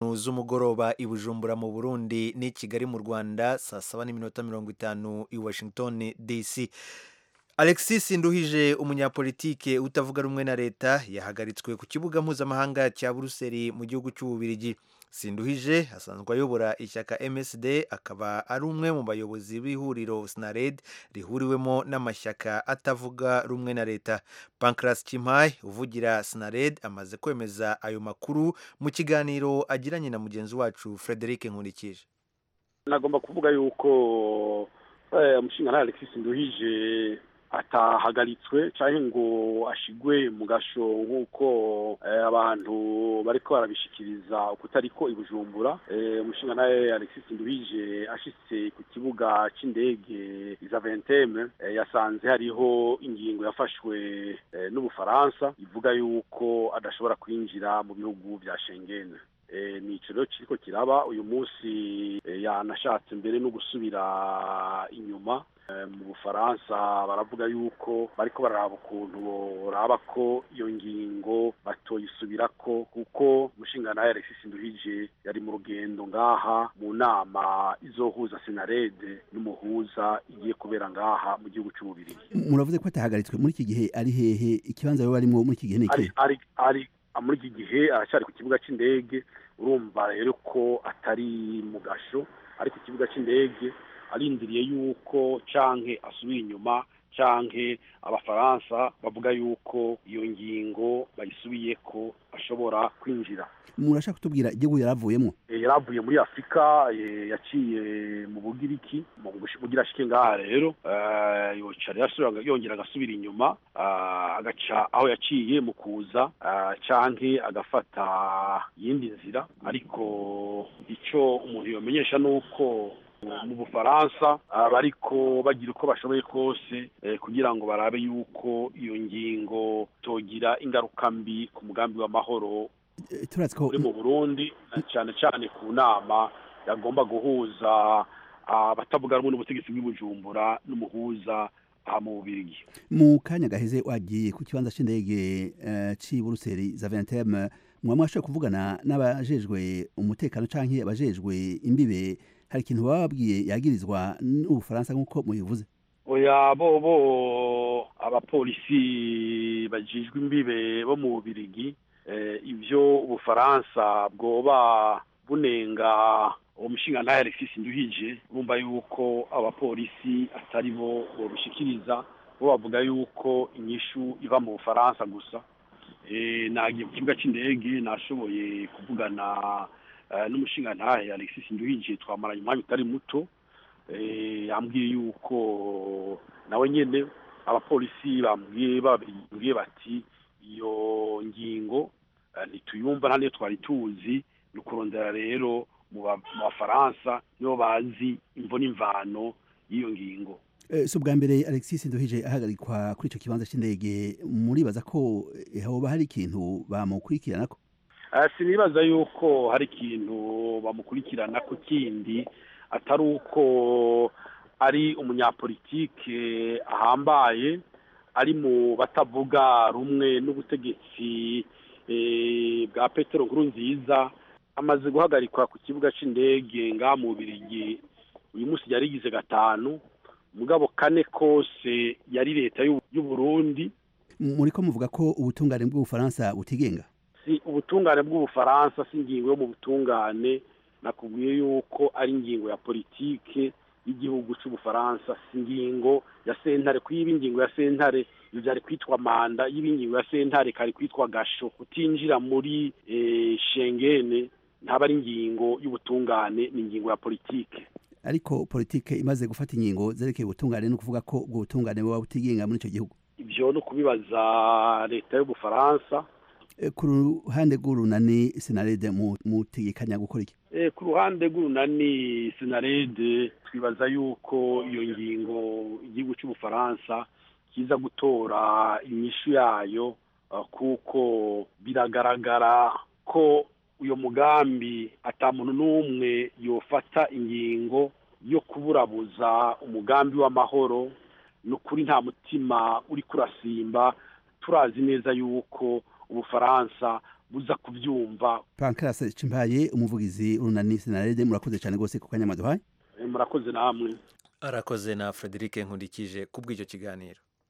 n'itanu z'umugoroba i bujumbura mu burundi n'i kigali mu rwanda saa saba n'iminota mirongo itanu i washington dc alexis nduhije umunyapolitike utavuga rumwe na leta yahagaritswe ku kibuga mpuzamahanga cya buruseli mu gihugu cy'ububirigi sinduhije asanzwe ayobora ishyaka msd akaba ari umwe mu bayobozi b'ihuriro snared rihuriwemo n'amashyaka atavuga rumwe na leta pancras chimay uvugira snared amaze kwemeza ayo makuru mu kiganiro agiranye na mugenzi wacu frederic nkurikije nagomba kuvuga yuko umushinga nta alexis nduhije atahagaritswe cyangwa ngo ashigwe mu gasho nk'uko abantu bariko barabishikiriza ukutariko i bujumbura umushinga nawe alexis nduhije ashitse ku kibuga c'indege za venteme yasanze hariho ingingo yafashwe n'ubufaransa ivuga yuko adashobora kwinjira mu bihugu vya shengene ni ico rero kiriko kiraba uyu munsi yanashatse mbere no gusubira inyuma mu bufaransa baravuga yuko bariko bararaba ukuntu boraba ko iyo ngingo batoyisubirako kuko umushingantahe alexis nduhije yari mu rugendo ngaha mu nama izohuza senarede n'umuhuza igiye kubera ngaha mu gihugu c'ububirigi muravuze ko atahagaritswe muri iki gihe ari hehe ikibanza yoba arimwo muri iki gihe ni ari ari ari muri iki gihe aracyari ku kibuga c'indege urumva rero ko atari mu gasho ari ku kibuga c'indege arindiriye yuko canke asubira inyuma canke abafaransa bavuga yuko iyo ngingo bayisubiye ko ashobora kwinjira murashaka kutubwira igihugu yaravuyemo yaravuye muri afurika yaciye mu bugiriki mu bugira ashike ngaha rero yoca yongera agasubira inyuma agaca aho yaciye mu kuza canke agafata iyindi nzira ariko ico umuntu yomenyesha nuko mu bufaransa bariko bagira uko bashoboye kose kugira ngo barabe yuko iyo ngingo togira ingaruka mbi ku mugambi w'amahoro uri mu burundi cyane cyane ku nama yagomba guhuza abatavuga rumwe n'ubutegetsi bw'ibujumbura n'umuhuza aha mu bubirigi mu kanya gaheze wagiye ku kibanza c'indege c'i buruseli za venteme mwaba mwashoboye kuvugana n'abajejwe umutekano canke abajejwe imbibe hari ikintu baba babwiye yagirizwa n'ubufaransa nk'uko mubivuze oya bobo abapolisi bajijwe imbibe bo mu bubirigi ibyo ubufaransa bwoba bunenga uwo mushinga ntayo alexis nduhije bumva yuko abapolisi atari bo bobishikiriza bo bavuga yuko inyishu iva mu bufaransa gusa nagiye ku kibuga cy'indege nashoboye kuvugana n'umushinga ntahe alexis nduhije twamaranye umwanya utari muto yambwiye yuko nawe nyine abapolisi bambwiye bati iyo ngingo ntituyumva nta niyo twari tuzi ni ukurondera rero mu bafaransa nibo bazi imvo n'imvano y'iyo ngingo si ubwa mbere alexis nduhije ahagarikwa kuri icyo kibanza cy'indege muribaza ko hoba hari ikintu bamukurikirana ko sinibaza yuko hari ikintu bamukurikirana ku kindi atari uko ari umunyapolitike ahambaye ari mu batavuga rumwe n'ubutegetsi bwa petero nkuru nziza amaze guhagarikwa ku kibuga cy'indege ngaha mu Bubiligi uyu munsi yari igize gatanu mugabo kane kose yari leta y'u Burundi muri ko muvuga ko ubutungane bw'ubufaransa butigenga si ubutungane bw'ubufaransa si ingingo yo mu butungane nakubwiye yuko ari ingingo ya politike y'igihugu cy'ubufaransa si ingingo ya sentare kuyiba ingingo ya sentare iyo byari kwitwa manda yiba ingingo ya sentare kari kwitwa gasho kutinjira muri shengene ntaba ari ingingo y'ubutungane ni ingingo ya politike ariko politike imaze gufata ingingo zerekeye ubutungane no kuvuga ko ubwo butungane buba butigenga muri icyo gihugu ibyo no kubibaza leta y'ubufaransa ku ruhande rw'urunani senarede mutegekanya gukora iki ku ruhande rw'urunani senarede twibaza yuko iyo ngingo igihugu cy'ubufaransa kiza gutora inyishu yayo kuko biragaragara ko uyu mugambi atamuntu n'umwe yofata ingingo yo kuburabuza umugambi w'amahoro ni ukuri nta mutima uri kurasimba turazi neza yuko ubufaransa buza kubyumva pancras cimbaye umuvugizi urunani senarede murakoze cyane rwose ku kanya mwaduhaye murakoze namwe arakoze na frederic nkundikije kubw'icyo kiganiro